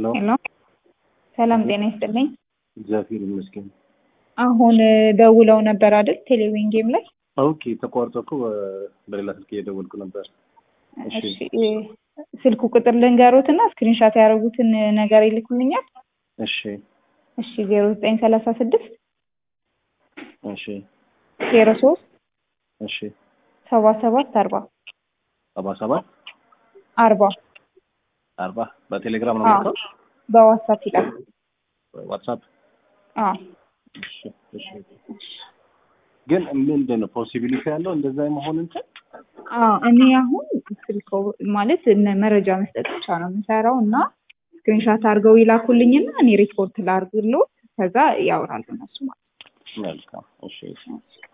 ሄሎ ሄሎ ሰላም ጤና ይስጥልኝ። እግዚአብሔር ይመስገን። አሁን ደውለው ነበር አይደል? ቴሌቪዥን ጌም ላይ ኦኬ ተቋርጦ እኮ በ- በሌላ ስልክ እየደወልኩ ነበር። እሺ እሺ፣ ስልኩ ቁጥር ልንገሮት እና ስክሪንሻት ያደረጉትን ነገር ይልኩልኛል። እሺ እሺ ዜሮ ዘጠኝ ሰላሳ ስድስት እሺ ዜሮ ሶስት እሺ ሰባ ሰባት አርባ ሰባ ሰባት አርባ አርባ በቴሌግራም ነው አዎ። የምልከው? በዋትሳፕ ይላል። ዋትሳፕ አዎ እሺ እሺ ግን ምንድን ነው ፖሲቢሊቲ ያለው እንደዛ የመሆን እንትን አዎ እኔ አሁን ስልኮ ማለት እነ መረጃ መስጠት ብቻ ነው የምሰራው እና ስክሪንሻት አድርገው ይላኩልኝና እኔ ሪፖርት ላድርግሎት ከዛ ያወራሉ እነሱ ማለት መልካም እሺ ነው።